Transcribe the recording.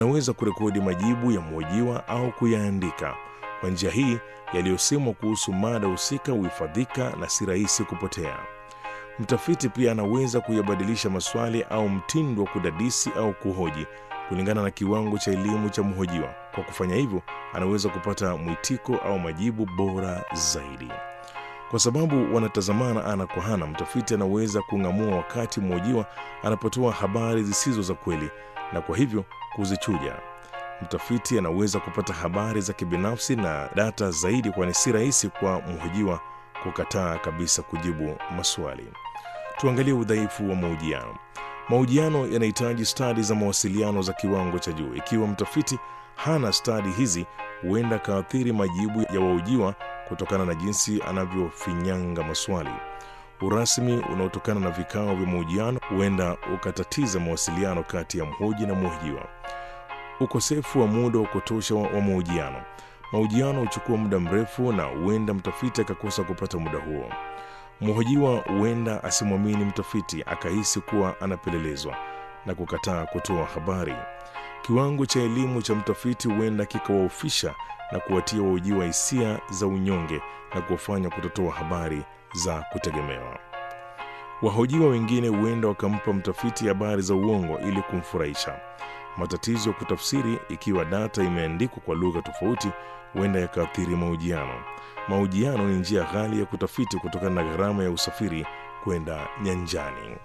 anaweza kurekodi majibu ya mhojiwa au kuyaandika. Kwa njia hii, yaliyosemwa kuhusu mada husika huhifadhika na si rahisi kupotea. Mtafiti pia anaweza kuyabadilisha maswali au mtindo wa kudadisi au kuhoji kulingana na kiwango cha elimu cha mhojiwa. Kwa kufanya hivyo, anaweza kupata mwitiko au majibu bora zaidi. Kwa sababu wanatazamana ana kwa ana, mtafiti anaweza kung'amua wakati mhojiwa anapotoa habari zisizo za kweli na kwa hivyo kuzichuja. Mtafiti anaweza kupata habari za kibinafsi na data zaidi, kwani si rahisi kwa mhojiwa kukataa kabisa kujibu maswali. Tuangalie udhaifu wa mahojiano. Mahojiano yanahitaji stadi za mawasiliano za kiwango cha juu. Ikiwa mtafiti hana stadi hizi, huenda akaathiri majibu ya wahojiwa kutokana na jinsi anavyofinyanga maswali. Urasmi unaotokana na vikao vya mahojiano huenda ukatatiza mawasiliano kati ya mhoji na mhojiwa. Ukosefu wa muda wa kutosha wa mahojiano. Mahojiano huchukua muda mrefu na huenda mtafiti akakosa kupata muda huo. Mhojiwa huenda asimwamini mtafiti, akahisi kuwa anapelelezwa na kukataa kutoa habari. Kiwango cha elimu cha mtafiti huenda kikawaofisha na kuwatia wahojiwa hisia za unyonge na kuwafanya kutotoa habari za kutegemewa. Wahojiwa wengine huenda wakampa mtafiti habari za uongo ili kumfurahisha. Matatizo ya kutafsiri, ikiwa data imeandikwa kwa lugha tofauti, huenda yakaathiri mahojiano. Mahojiano ni njia ghali ya kutafiti kutokana na gharama ya usafiri kwenda nyanjani.